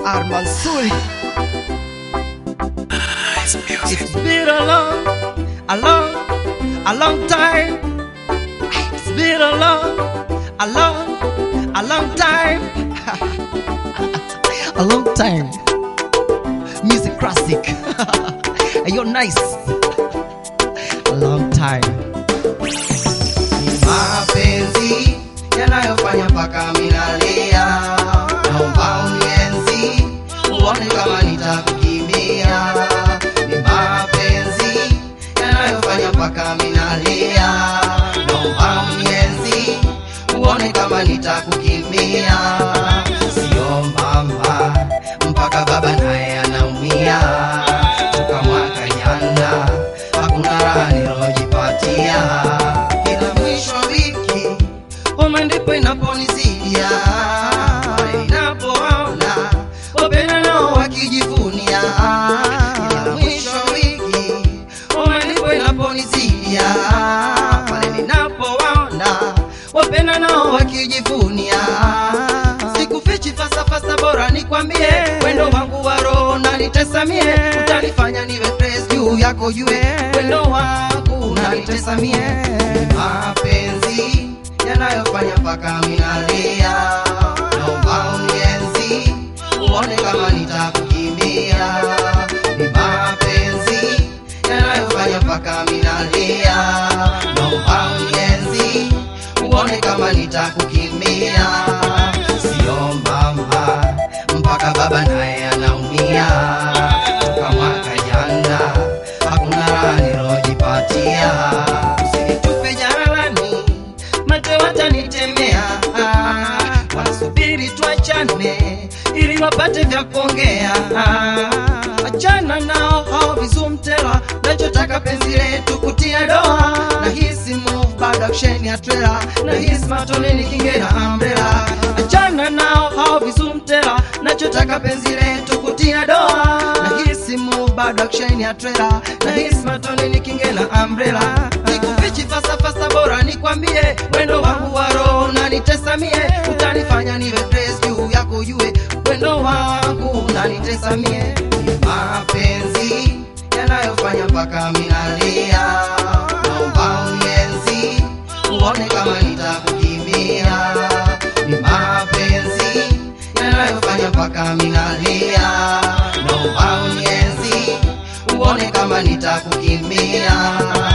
Armansuri. It's been a long, a long, a long time. It's been a long, a long, a long time. a long time. Music classic. You're nice. A long time. mapenzi yanayofanya mpaka minalia, naomba unienzi uone kama nitakukimbia. Ni mapenzi yanayofanya mpaka minalia, naomba unienzi uone kama nitakukimbia. Sio mama mpaka baba naye anaumia, toka mwaka jana hakuna raha nilojipatia kila mwisho wa wiki homa ndipo inaponizidia pale ninapoona wapenda nao wakijivunia kila mwisho wa wiki homa ndipo inaponizidia pale ninapoona wapenda nao wakijivunia sikufichi fasafasa bora nikwambie wendo wangu wa roho nanitesamie utanifanya niwe praise juu yako jue wendo wangu nanitesamie mapenzi yanayofanya mpaka minalia naomba unienzi uone kama nitakukimbia ni mapenzi yanayofanya mpaka minalia naomba unienzi uone kama nitakukimbia sio mama mpaka baba naye anaumia toka mwaka jana hakuna raha nilojipatia usinitupe jaralani mate watanitemea wanasubiri tuachane ili wapate vya kuongea achana nao hao vizumtela nachotaka penzi letu kutia doa na hisi move bado action ya trailer na hisi matoneni kinge na umbrella achana nao hao vizumtela nachotaka penzi letu kutia doa na hisi move bado action ya trailer na hisi matoneni kinge na umbrella nikufichi fasa fasa bora nikwambie wendo wangu wa roho unanitesamie utanifanya niwe praise juu yako jue wendo wangu unanitesamie ni mapenzi yanayofanya mpaka minalia naomba unienzi uone kama nitakukimbia ni mapenzi yanayofanya mpaka minalia naomba unienzi uone kama nitakukimbia